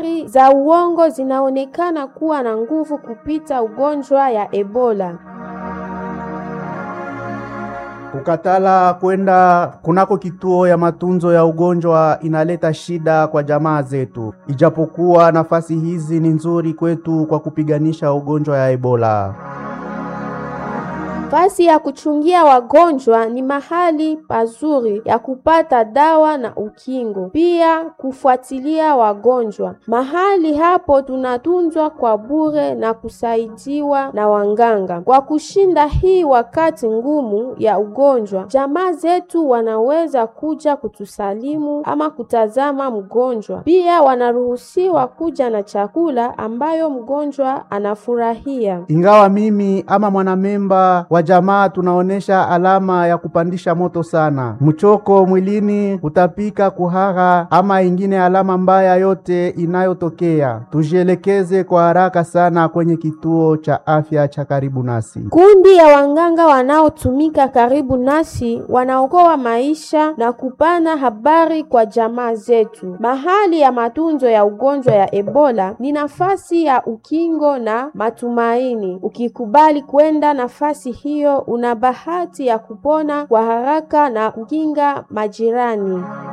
za uongo zinaonekana kuwa na nguvu kupita ugonjwa ya Ebola. Kukatala kwenda kunako kituo ya matunzo ya ugonjwa inaleta shida kwa jamaa zetu, ijapokuwa nafasi hizi ni nzuri kwetu kwa kupiganisha ugonjwa ya Ebola. Fasi ya kuchungia wagonjwa ni mahali pazuri ya kupata dawa na ukingo, pia kufuatilia wagonjwa. Mahali hapo tunatunzwa kwa bure na kusaidiwa na wanganga. Kwa kushinda hii wakati ngumu ya ugonjwa, jamaa zetu wanaweza kuja kutusalimu ama kutazama mgonjwa. Pia wanaruhusiwa kuja na chakula ambayo mgonjwa anafurahia. Ingawa mimi ama mwanamemba wa jamaa tunaonesha alama ya kupandisha moto sana, mchoko mwilini, kutapika, kuhara ama ingine alama mbaya yote inayotokea, tujielekeze kwa haraka sana kwenye kituo cha afya cha karibu nasi. Kundi ya wanganga wanaotumika karibu nasi wanaokoa maisha na kupana habari kwa jamaa zetu. Mahali ya matunzo ya ugonjwa ya Ebola ni nafasi ya ukingo na matumaini. Ukikubali kwenda nafasi hiyo, una bahati ya kupona kwa haraka na kukinga majirani.